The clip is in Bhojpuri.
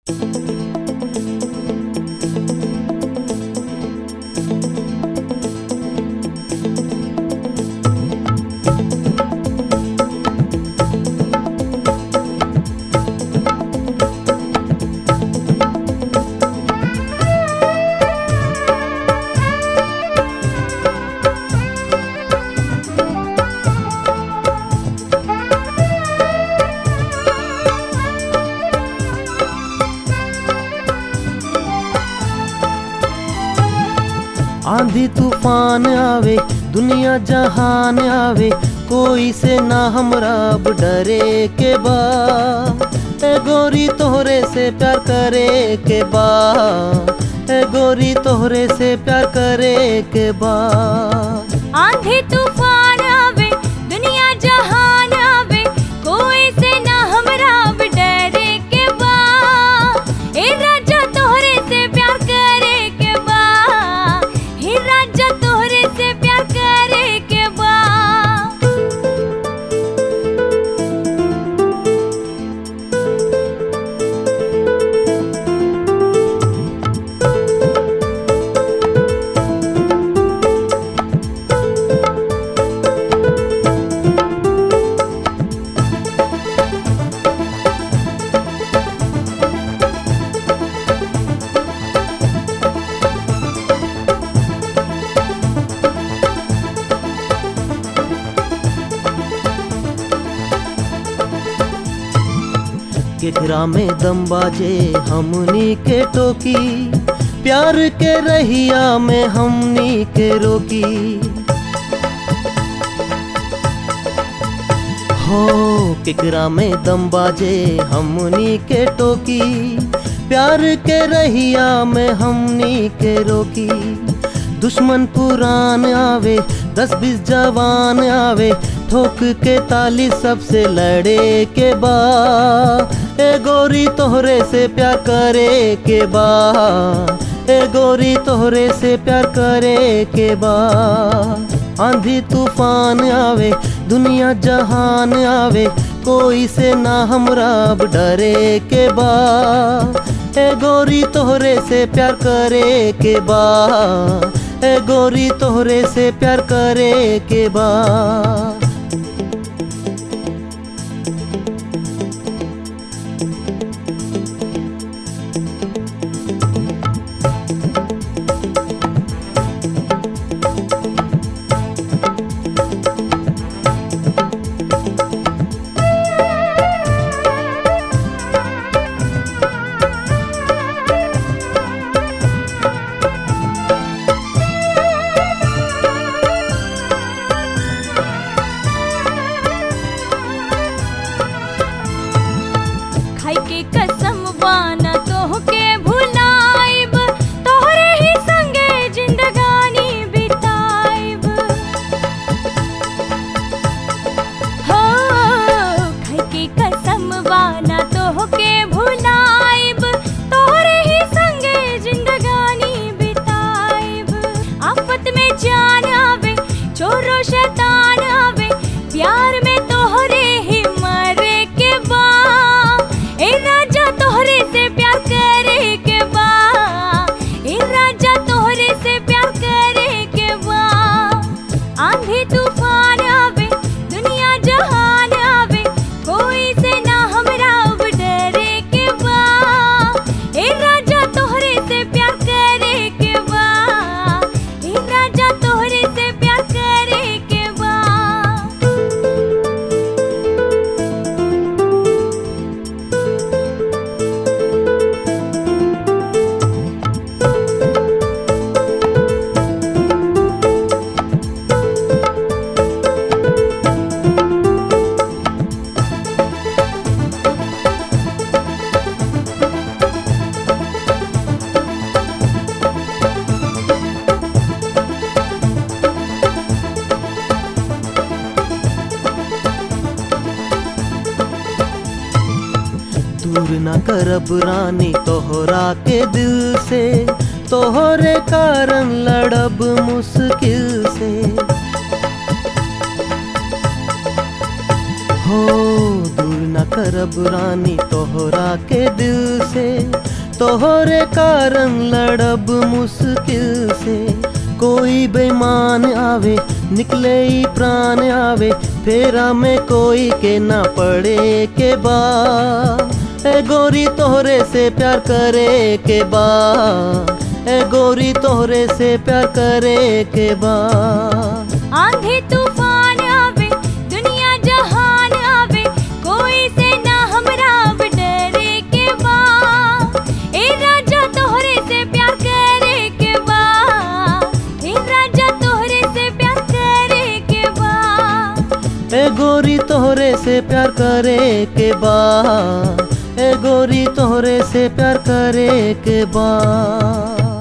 आंधी तूफान आवे दुनिया जहान आवे कोई से ना हमरा अब डरे के बा ए गोरी तोहरे से प्यार करे के बा ए गोरी तोहरे से प्यार करे के बा आंधी तूफान आवे दुनिया जहान आवे कोई से ना हमरा अब डरे के बा ए राजा तोहरे से प्यार करे के बा हे राजा तोहरे से प्यार करे के बा केकरा में दम बाजे हमनी के टोकी प्यार के रहिया में हमनी के रोकी हो केकरा में दम बाजे हमनी के टोकी प्यार के रहिया में हमनी के रोकी दुश्मन पुरान आवे दस बीस जवान आवे ठोक के ताली सबसे लड़े के बा ए गोरी तोहरे से प्यार करे के बा ए गोरी तोहरे से प्यार करे के बा आंधी तूफान आवे दुनिया जहान आवे कोई से ना हमरा अब डरे के बा ए गोरी तोहरे से प्यार करे के बा ए गोरी तोहरे से प्यार करे के बा खाई के कसम बाना तोहके भुलाइब तोहरे ही संगे जिंदगानी बिताइब हो खाई के कसम बाना तोहके भुलाइब तोहरे ही संगे जिंदगानी बिताइब आफत में जान आवे चोरो शैतान आवे प्यार में तोहरे ही मरे के बा ए राजा तोहरे से प्यार करे के बा ए राजा तोहरे से प्यार करे के बा आंधी तूफान आवे दुनिया जहान आवे कोई से ना हमरा अब डरे के बा ए राजा तोहरे से प्यार करे के बा ए राजा तोहरे से प्यार करे के बा दूर न करब रानी तोहरा के दिल से तोहरे कारण लड़ब मुश्किल से हो दूर न करब रानी तोहरा के दिल से तोहरे कारण लड़ब मुश्किल से कोई बेईमान आवे निकले ही प्राण आवे फेरा में कोई के ना पड़े के बा ए गोरी तोहरे से प्यार करे के बा ए गोरी तोहरे से प्यार करे के बा आंधी तूफान आवे दुनिया जहान आवे कोई से ना हमरा अब डरे के बा ए राजा तोहरे से प्यार करे के बा ए राजा तोहरे से प्यार करे के बा ए गोरी तोहरे से प्यार करे के बा ए गोरी तोहरे से प्यार करे के बा